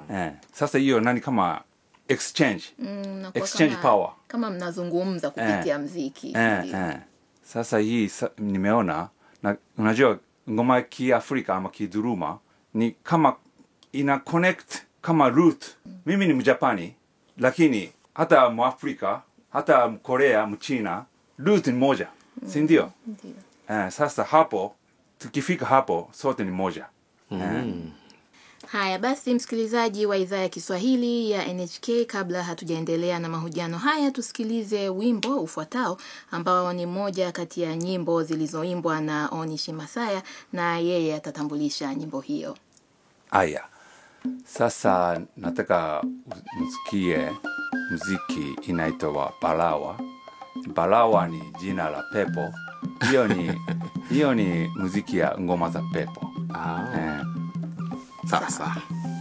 eh, sasa hiyo nani kama exchange Mm, nakuwa Exchange kama, power. kama mnazungumza kupitia mziki eh, ndio. eh. sasa hii sa, nimeona na unajua ngoma ya kiafrika ama kiduruma ni kama ina connect kama root mimi ni mjapani lakini hata mwafrika hata mkorea mchina root ni moja si ndio Ndio. eh, sasa hapo tukifika hapo sote ni moja eh. Haya basi, msikilizaji wa idhaa ya Kiswahili ya NHK, kabla hatujaendelea na mahojiano haya, tusikilize wimbo ufuatao ambao ni moja kati ya nyimbo zilizoimbwa na Onishi Masaya, na yeye atatambulisha nyimbo hiyo. Aya, sasa nataka msikie mziki inaitwa Balawa. Balawa ni jina la pepo. Hiyo ni hiyo ni muziki ya ngoma za pepo. Ah, Eh, sawa sawa.